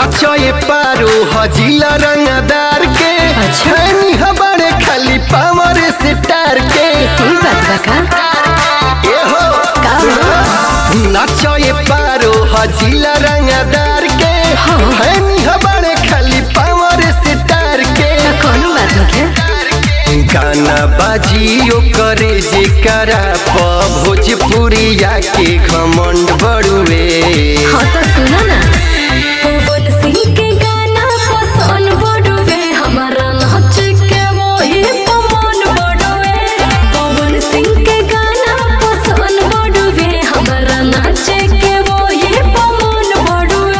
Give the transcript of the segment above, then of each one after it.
नाचए पारो हजीला रंगदार के अच्छा। हैनी हमारे खाली पावर से टार के कोई बात बा का ए हो का हो? नाचए पारो हजीला रंगदार के हाँ। हैनी हमारे खाली पावर से टार के का कोनो बात नखे गाना बाजियो करे जे करा प भोजपुरिया के घमंड बड़ुए हाँ तो सुना ना पवन सिंह के गाना पसंद बड़ुए हमारा नाच के वही पवन बड़ुए पवन सिंह के गाना पसंद बड़ुए हमारा नाच के वही पवन बड़ुए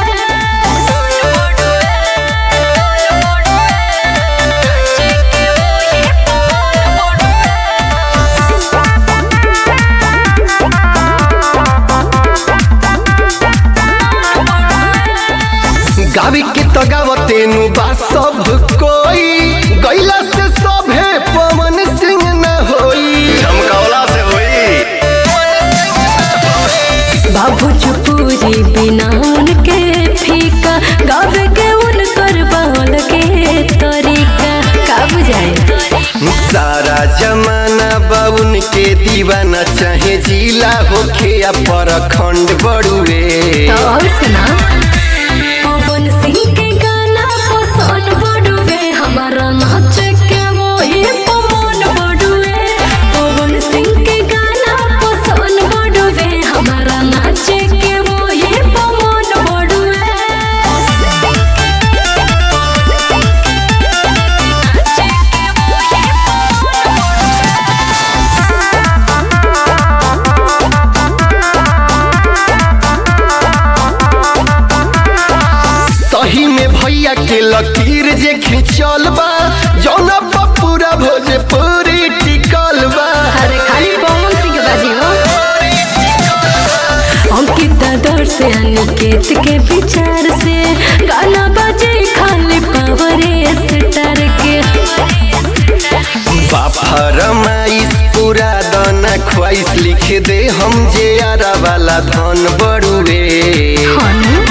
गावी के तो गावते नु बा सब कोई गैला से सभे पवन सिंह न होई चमकौला से होई बाबू चुपूरी बिना उनके फीका गावे के उनकर बहल के तरीका का बुझाए सारा जमाना बाउन के दीवाना चाहे जिला होखे या परखंड बड़ुए तो और सुना पवन सिंह के गाना पसंद बड़ुए हमारा नाच के वही पवन बड़ुए पवन सिंह के गाना पसंद बड़ुए हमारा नाच के वही पवन बड़ुए सही में भैया के लकीर जे खिंचल बा जौना पर पूरा भोजपुरी टिकल बा अरे खाली पवन सिंह बाजी हो अंकित दर से अनिकेत के विचार से गाना बजे खाली पावर स्टार के फरमाइश पूरा दाना ख्वाइश लिख दे हम जे आरा वाला धन बड़ुए हनु